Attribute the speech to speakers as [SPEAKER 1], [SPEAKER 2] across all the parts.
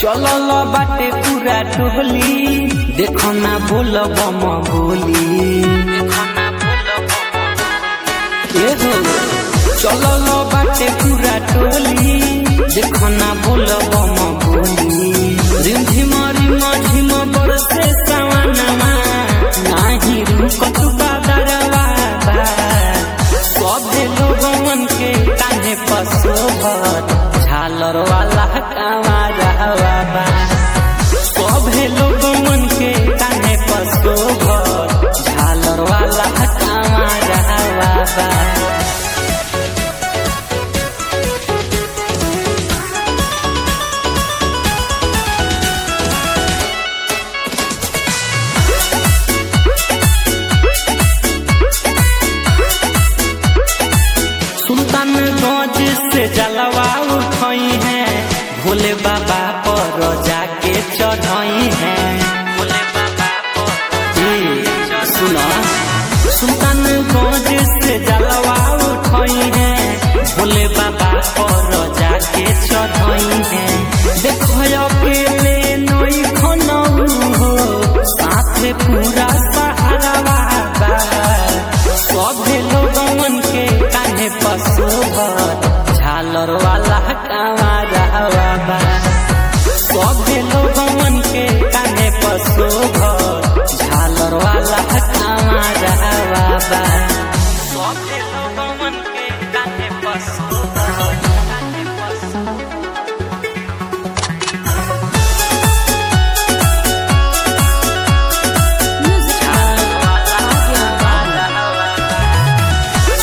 [SPEAKER 1] चलल बाटे पूरा टोली देखो ना बोल बम बोली ए हो चलल बाटे पूरा टोली देखो ना बोल बम बोली रिमझिम रिम झिम बरसे सवनमा नाही रुकत बादरवा बा सभे लोगन के कान्हे पसोभत झालर वाला कांवरवा बा सभे लोगन के कान्हे पसोभत झालर वाला कांवरवा बा सुल्तानगंज से जलवा उठई है भोले बाबा पर जाके चढ़ई है ए, सुना सुल्तानगंज से जलवा उठई है भोले बाबा पर जाके चढ़ई है देखो अकेले नई खनऊ हो साथे पूरा सहारा बा सभे लोगन के कान्हे पशुभत झालर वाला कांवरवा बा सभे लोगन के कान्हे पशुभत झालर वाला कांवरवा बा सभे लोगन के कान्हे पशुभत कान्हे पशुभत झालर वाला कांवरवा बा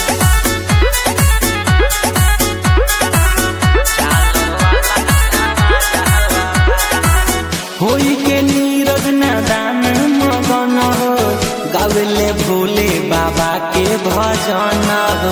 [SPEAKER 1] होई के नीरज नदान मगन हो गावेले भोले बाबा के भजन हो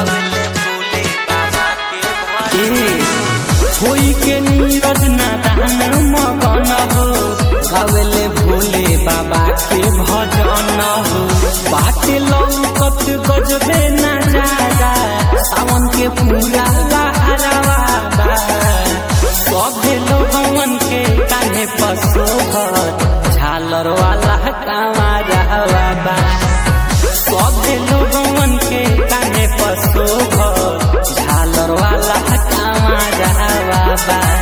[SPEAKER 1] ए, होई के नीरज नदान मगन हो गावेले भोले बाबा के भजन हो बाटे लौकत गजबे न जागा सावन के पूरा लहरावा बा सभे लोगन के कान्हे पशुभत झालर वाला कांवरवा बा सभे लोगन के कान्हे पशुभत झालर वाला कांवरवा बा